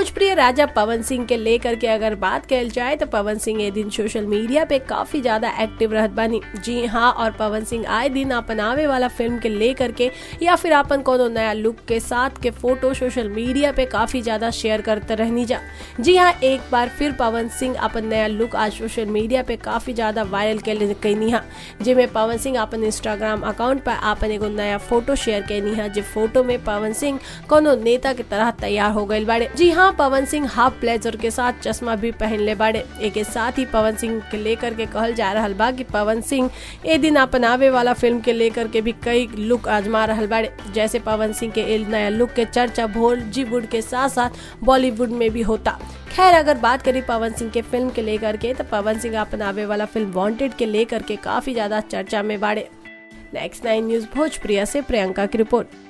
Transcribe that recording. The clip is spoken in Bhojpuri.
भोजप्रिय राजा पवन सिंह के लेकर के अगर बात कल जाए तो पवन सिंह ए दिन सोशल मीडिया पे काफी ज्यादा एक्टिव रहत बानी जी हाँ और पवन सिंह आए दिन अपन आवे वाला फिल्म के लेकर के या फिर अपन कोनो नया लुक के साथ के फोटो सोशल मीडिया पे काफी ज्यादा शेयर करते रहनी जा जी हाँ एक बार फिर पवन सिंह अपन नया लुक आज सोशल मीडिया पे काफी ज्यादा वायरल कैनी हा जिसमें पवन सिंह अपन इंस्टाग्राम अकाउंट पर अपन एगो नया फोटो शेयर कैनी हा जो फोटो में पवन सिंह कोनो नेता के तरह तैयार हो गए बाड़े जी हाँ पवन सिंह हाफ ब्लेजर के साथ चश्मा भी पहन ले बाड़े एक साथ ही पवन सिंह के लेकर के कहल जा रहा बा कि पवन सिंह ए दिन अपन आवे वाला फिल्म के लेकर के भी कई लुक आजमा रहा बाड़े जैसे पवन सिंह के ए नया लुक के चर्चा बॉलीवुड के साथ साथ बॉलीवुड में भी होता खैर अगर बात करें पवन सिंह के फिल्म के लेकर के तो पवन सिंह अपन आवे वाला फिल्म वांटेड के लेकर के काफी ज्यादा चर्चा में बाड़े नेक्स्ट नाइन न्यूज भोजप्रिया से प्रियंका की रिपोर्ट